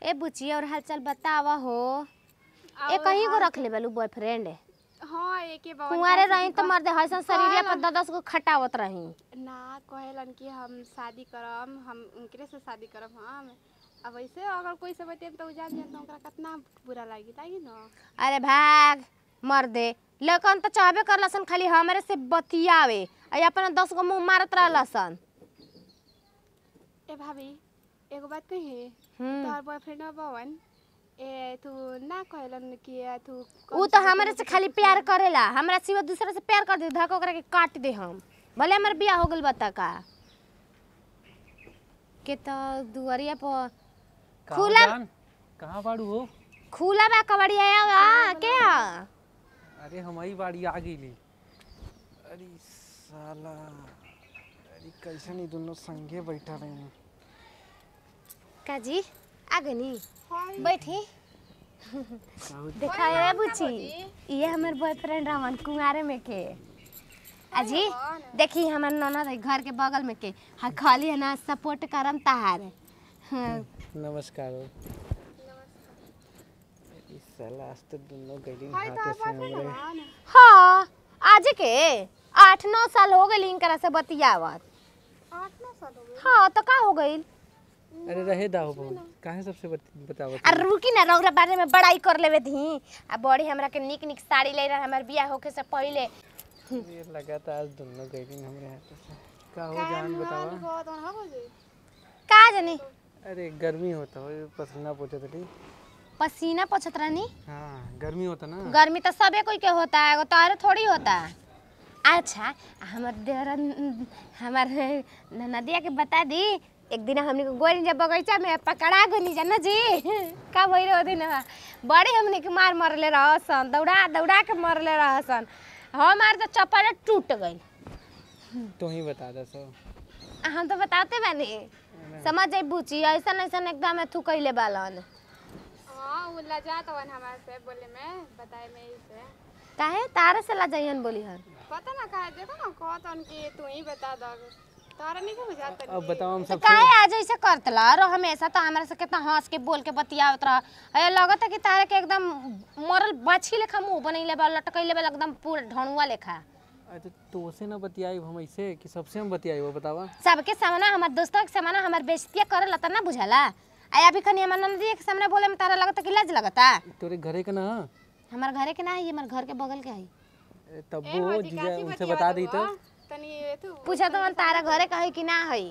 ए बुची और हालचाल बतावा हो ए कहीं को रख ले बेलू बॉयफ्रेंड हाँ एके बाबा कुंवारे रही तो मर्दे हसन शरीर पर दस को खटावत रही ना कहेलन कि हम शादी करम हम उनकरे से शादी करम हम अब ऐसे अगर कोई से बतेम तो उ जान जान तो ओकरा कितना बुरा लागी लागी न अरे भाग मर्दे लेकिन तो चाहबे कर लसन खाली हमरे से बतियावे आ अपन दस गो मुंह मारत रहलसन ए भाभी एगो बात कही हम्म। तोहर बॉयफ्रेंड बवन ए तू ना कहेलन कि ए, तू ऊ तो हमरे से खाली प्यार करेला हमरा सिवा दूसरे से प्यार कर दे धक ओकरा के काट दे हम भले हमर बियाह हो गइल बता का के तो दुआरिया पर कहाँ खुला- जान कहाँ बाड़ू हो खुला बा कबड़िया आ के आ? अरे हमारी बाड़ी आ गई अरे साला अरे कैसे नहीं दोनों संगे बैठा रहे हैं काजी आ गनी हाय बैठी काहू देखा है बुची ये हमर बॉयफ्रेंड रहन कुंवारे में के अजी देखी हमर ननद है घर के बगल में के हा खाली है ना सपोर्ट करम तहार हाँ, नमस्कार हो अरे साला आज तो दोनों गली हाथे से हमरे हाँ आज के आठ नौ साल हो गई इनकरा से बतियावत आठ नौ साल हो गए हाँ तो का हो गई अरे रहे दाहो बहुत काहे सबसे बत- बतावत आ रुकी ना रौरा बारे में बड़ाई कर लेवे धी आ बड़ी हमरा के निक निक साड़ी ले रहा हमर बियाह होके से पहले ये लगा था आज दोनों गली हमरे हाथे से का हो जान बतावा बहुत अनहा हो गई का जानी अरे गर्मी होता हो ये पसीना पोछत रही पसीना पोछत रहनी हाँ गर्मी होता ना गर्मी तो सबे कोई के होता है एगो तोहरे थोड़ी होता है अच्छा हमर देवर हमर नदिया के बता दी एक दिन हमने को गोरी जब बगीचा में पकड़ा गनी जाना जी का भई रहो दिन बड़े हमने के मार मरले रहसन दौड़ा दौड़ा के मरले रहसन हमार तो चप्पल टूट गई तो ही बता दे सो हम तो बताते बानी समझ जाई बुची ऐसा ऐसा एकदम थू कैले बालन हाँ उ लजात हवन हमारे से बोले में बताए में ही से काहे तारे से ला जाइहन बोली हन पता ना कहा देखो ना कहतन कि तू ही बता दो तारा नहीं को बुझाता अब बताओ हम तो सब काहे आज ऐसे करतला और हमेशा तो हमरा से कितना हंस के बोल के बतियावत रह अरे लगता कि तारे के एकदम मरल बाछी लेखा मुंह बनैले बा लटकैले बा एकदम पूरा ढणुआ लेखा अच्छा तो से ना बतियाई हम ऐसे कि सबसे हम बतियाई वो बतावा सबके सामने हमार दोस्तों के सामने हमार बेइज्जतिया करे ला ना बुझाला आ अभी कनी हमार नंदी के सामने बोले में तारा लगता कि लाज लगता तोरे घरे का ना ह? हमार घरे के ना है हमार घर के बगल के है अरे तब वो जीजा उनसे बता दी तो तनी तू पूछा तो मन तारा घरे का है कि ना है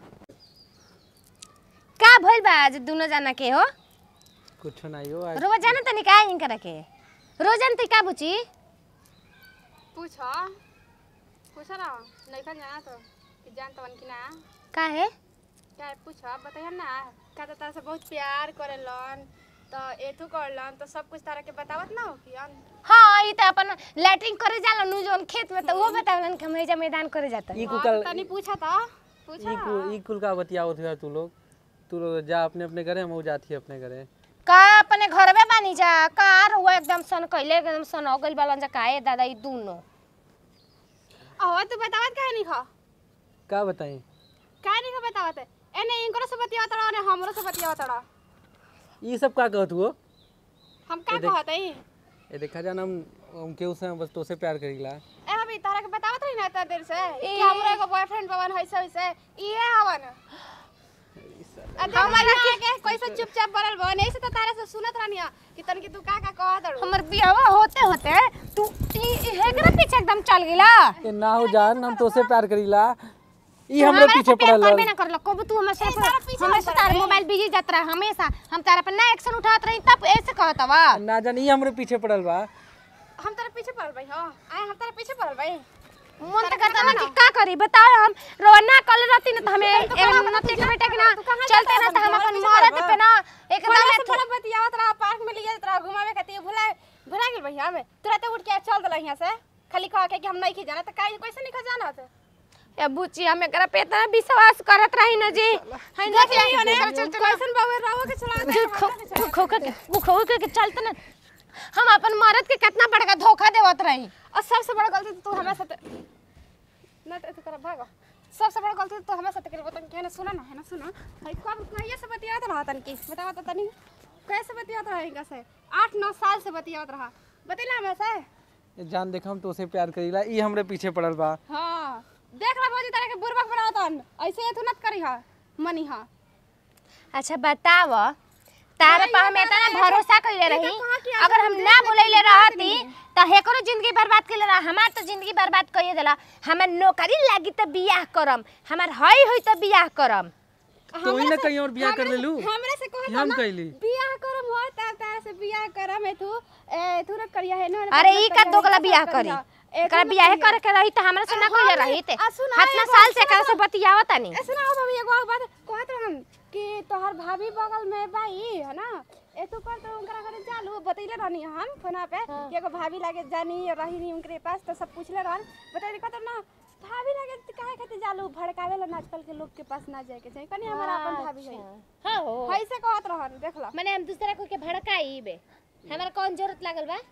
का भइल बा आज दोनों जना के हो कुछ नहीं हो आज रोज जाना तनी का इनकरा के रोज जानती का बुची पूछो पूछो ना नहीं खा जाना तो कि जान तवन कि ना का है क्या पूछो बताइए ना का तो तारा से बहुत प्यार करेलन तो एथू करलन तो सब कुछ तारा के बतावत ना हो कि अन हाँ ई त अपन लैट्रिन करे जाला नु जोन खेत में त वो बतावलन कि हम एजा मैदान करे जाता ई हाँ, कुल तो तनी पूछा था पूछा ई कुल ई कुल का बतियाओ थे तू लोग तू लोग जा अपने अपने घरे हम जाती है अपने घरे का अपने घरवे बानी जा कार हुआ एकदम सन कैले एकदम सन हो गइल बालन जा काहे दादा ई दोनों अहो तू बतावत काहे नहीं खा का बताई काहे नहीं खा बतावत एने इनको से बतियावत रहो ने हमरो से बतियावत रहो ई सब का कहत हो हम का कहत हई ये देखा जान हम हम केहू से बस तोसे प्यार करीला ए अभी तारा के बतावत रही ना इतना देर से कि हमरो एगो बॉयफ्रेंड बवन है सब से इहे हवन हमारा के कैसे चुपचाप बनल बन ऐसे तो तारे से सुनत रहनी कि तन कि तू का का कहत रहो हमर बियाह होते होते तू ई हेकरा पीछे एकदम चल गेला ए ना हो जान हम तोसे प्यार करीला ई हमरे पीछे पड़ल करबे रह ना करलो कब तू हमेशा हमेशा तार मोबाइल बिजी जात रहा हमेशा हम तारा पर ना एक्शन उठात रही तब ऐसे कहत बा ना जान ई हमरे पीछे पड़ल बा हम तारे पीछे पड़ल भाई हां आए हम तारे पीछे पड़ल भाई मन त करता ना कि का करी बताओ हम रोना कल रहती ना तो हमें एक न टेक बेटा के ना चलते ना तो हम अपन मरद पे ना एकदम थोड़ा से थोड़ा बतियावत रहा पार्क में ले जात रहा घुमावे खातिर भुला भुला गेल भैया में तुरंत उठ के चल दला यहां से खाली कह के कि हम नहीं की जाना तो काहे कैसे नहीं खा जाना थे ए बुची हम एकरा पे इतना विश्वास करत रही ना जी हम देख लियो ने कैसन बाबू रहो के चला खो खो के खो के चलते ना हम अपन मरद के कितना बड़का धोखा देवत रही और सबसे बड़ा गलती तो तू हमारे साथ ना तो तू कर भागो सबसे बड़ा गलती तो हमारे साथ करे बतान के ना सुना ना है ना सुना भाई कब कहिए से बतियात रहा तन की बतावा तो तनी कैसे बतियात रहा इनका से आठ नौ साल से बतियात रहा बतेला हमें से ये जान देख हम तो उसे प्यार करीला ई हमरे पीछे पड़ल बा हाँ देख ला भौजी तारे के बुरबक बनावतन ऐसे ये तू नत करी हा मनी हा अच्छा बताव तारे पर हम इतना भरोसा कइले रही कहाँ की अगर हम ना बोलैले रहती त हेकरो जिंदगी बर्बाद कइले रहा हमार तो जिंदगी बर्बाद कइए देला हमार नौकरी लागी त बियाह करम हमार हई होई त बियाह करम तो ही ना कहीं और बियाह कर लेलू हमरे से कहत हम ना कइली बियाह करम हो तब तारे से बियाह करम है तू ए तू न करिया है ना अरे ई का दोगला बियाह करी एकरा बियाह करे के रही त हमरा से ना कइले रही ते आ, सुना, हतना एगो- साल से एकरा से बतियावत नहीं ऐसे ना हो भाभी एगो बात कहत रहन कि तोहर भाभी बगल में बाई है ना ए तू कर तो उनकरा घरे चालू बतैले रहनी हम फोना पे कि एगो भाभी लागे जानी रही नहीं उनके पास तो सब पूछले रहन बतैले कहत ना भाभी लागे काहे खातिर जालू भड़कावे ला आजकल के लोग के पास ना जाए के चाहिए कनी हमारा अपन भाभी है हां हो ऐसे कहत रहन देख ला माने हम दूसरा को के भड़काई बे हमरा कौन जरूरत लागल बा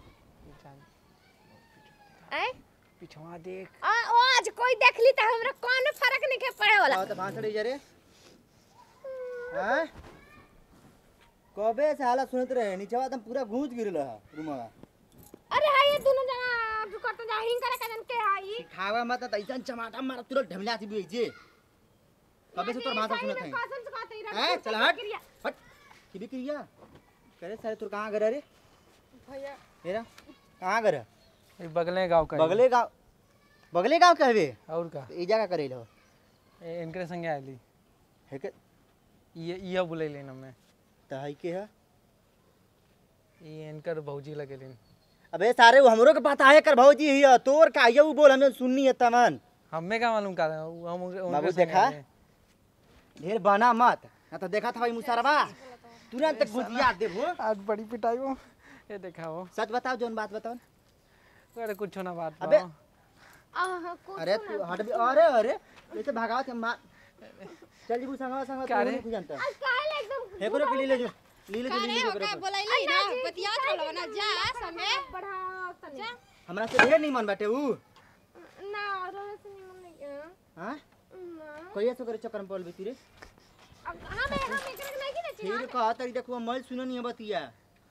आय पिछवा देख आ ओ आज कोई देख ली त हमरा कौन फर्क नहीं के पड़े वाला आओ तो भाषण जा रे हैं कबे से हालत सुनत रहे नीचे एकदम पूरा गूंज गिरल है रूमवा अरे हाय ये दोनों जना जो करते जा हिंग करे कजन के आई खावा मत त ऐसा चमाटा मार तुरंत ढमला थी भी जे कबे से तोर भाषण सुनत है कसम से कहते ही हैं चल हट हट की भी क्रिया करे सारे तोर कहां घर है रे भैया मेरा कहां घर है ई बगले गांव का बगले गांव बगले गांव कहबे और का तो ई जगह करे लो ए, इनकरे संगे आइली है के ये इया बुलैली न मैं त है के है ई इनकर भौजी लगेलिन अबे सारे वो हमरो के पता है कर भौजी हिया तोर का ये बोल हमें सुननी है तमन हमें का मालूम का हम उनके उनके बाबू संगे देखा? आए। ढेर बना मत ना तो देखा था भाई मुसरबा तुरंत गुजिया देबो आज बड़ी पिटाई हो ये देखा हो सच बताओ जोन बात बताओ अरे कुछ ना बात अबे बा। आहा को अरे तू हट भी अरे अरे ऐसे भगावत है मार चल जी संगवा संगवा क्या रे? तू नहीं जानता काहे एकदम हेकरो पे ले ले जो ले ले जो ले ले जो का हेकरो पे। बोलैली ना बतियात रहलो ना जा संगे बढ़ा तनी हमरा से ढेर नहीं मन बाटे ऊ ना रोने से नहीं मन नहीं हां ना कहिया से करे चक्कर में पड़ बेती रे अब हम हम एकरा के नहीं ना फिर कहा तरी देखो मैं सुनो नहीं बतिया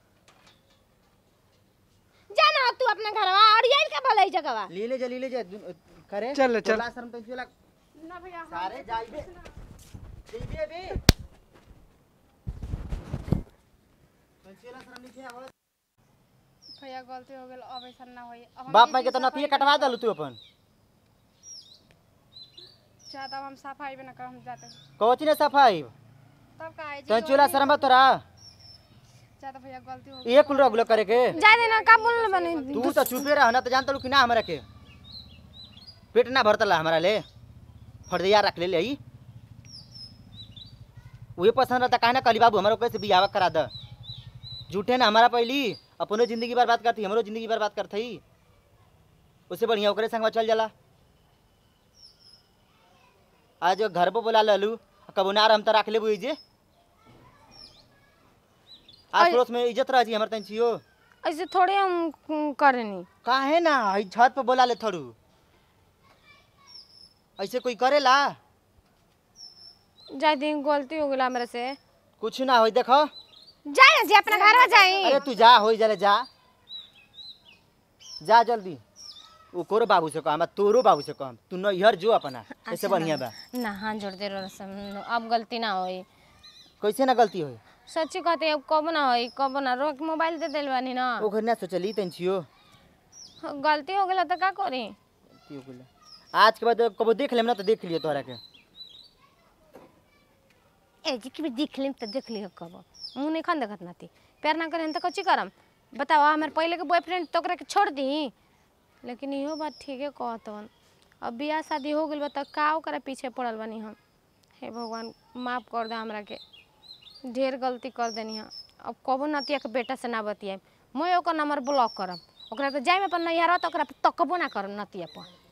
जाना तू अपना घरवा और ये का भलाई जगहवा ले ले जा ले ले जा दु- करे चल, चल। तोला शर्म तो चला ना भैया सारे जाइबे जइबे बे पंचेला शर्म नहीं है भैया गलती हो गेल अब ऐसा ना होई अब हम बाप ई माई के चीज तो नकली कटवा दलू तू अपन चाहता हम सफाई भी ना कर हम जाते कवची ने सफाई तब का है जी तंचुला शर्म बा तोरा चाहता भैया गलती हो ये कुल रगुलो करे के जा देना का बोलने बने तू तो चुपे रह ना तो जानता लू कि ना हमरा के पेट ना भरतला हमरा ले फर्दिया रख ले ले आई वही पसंद रहता काहे ना कली बाबू हमारा कैसे बियाह करा द झूठे ना हमारा पहली अपनो जिंदगी बर्बाद करती हमरो जिंदगी बर्बाद करती उससे बढ़िया ओकरे संगवा चल जाला आज घर पे बोला ललू कबो ना हम तो रख लेबू जे आस पड़ोस में इज्जत रह जी हमर तन छियो ऐसे थोड़े हम करेनी काहे ना हई छत पे बोला ले थोड़ू ऐसे कोई करेला जा दिन गलती हो गेला मेरे से कुछ ना होई देखो जा ना जी अपना घरवा जाई अरे तू जा होई जले जा जा जल्दी वो कोरो बाबू से कह तोरो बाबू से कह तू नैहर जो अपना ऐसे बढ़िया बा ना हाथ जोड़ दे रहो अब गलती ना होई कैसे ना गलती होई सच्ची कहते अब कब ना होई कब ना रोक मोबाइल दे दिल बानी ना ओ घर ना सोचली तन छियो गलती हो गेला तो का करी की हो गेले? आज के बाद कबो देख लेम ना तो देख लियो तोहरा के ए जी की देख लेम तो देख लियो कब मुंह नहीं खान देखत नाती प्यार ना करें तो कच्ची करम बताओ हमारे पहले के बॉयफ्रेंड तो ओकरा के छोड़ दी लेकिन इहो बात ठीक है कहत हन अब बियाह शादी हो गइल बा त का ओकरा पीछे पड़ल बानी हम हे भगवान माफ कर दे हमरा के ढेर गलती कर देनी हम अब कबो नतिया के बेटा से ना बतियाए मैं ओकर नंबर ब्लॉक करब ओकरा पे जाए में अपन नैहरा तो ओकरा पे तकबो ना करब नतिया पर